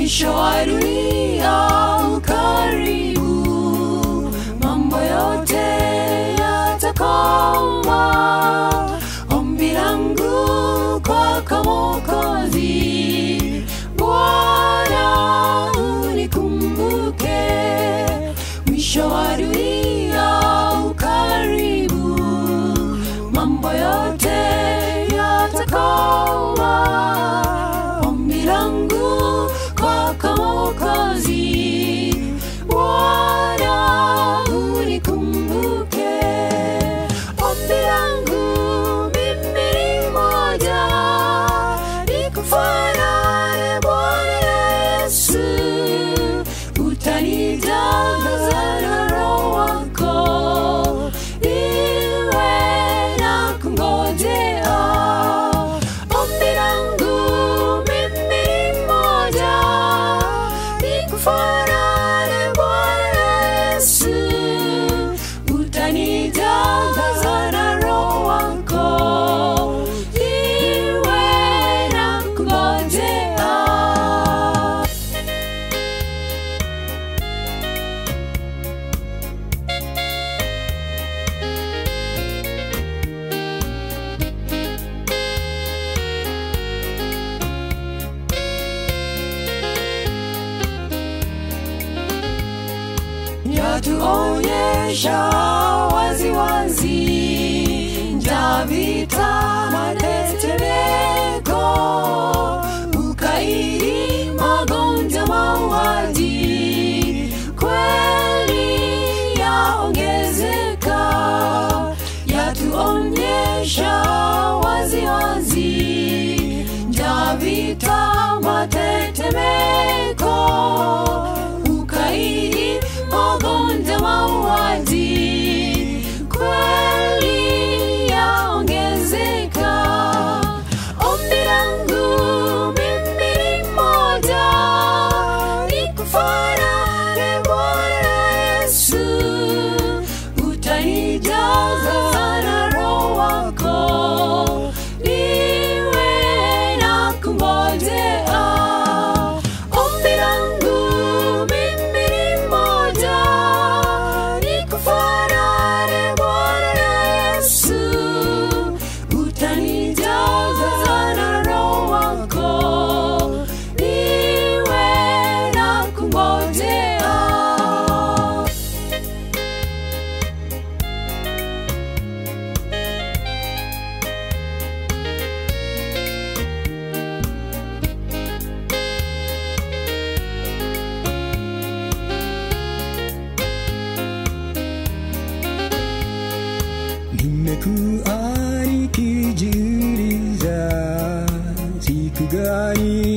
mwisho wa dunia ukaribu, mambo yote yatakoma. Ombi langu kwako Mwokozi, Bwana unikumbuke, mwisho wa dunia ukaribu, mambo yote yatakoma. Ombi langu kwako Mwokozi, Bwana unikumbuke. Ombi langu mimi ni moja, nikufanane Bwana Yesu, utanijaza na Roho wako, iwe na kungojea. Ombi langu mimi ni moja, nikufanane Bwana Yesu, utanijaza na Roho wako, iwe na kungojea. yatuonyesha waziwazi njavita matetemeko ukaidi magonjwa mauaji kweli yaongezeka yatuonyesha waziwazi njavita matetemeko ukaidi magonjwa mauaji kweli yaongezeka ombi langu mimi ni moja nikufanane bwana yesu utanijaza na roho wako niwe na kungojea ombi langu mimi ni moja nikufanane bwana yesu utanijaza na roho wako niwe na kungojea nimekuwa nikijiuliza siku gani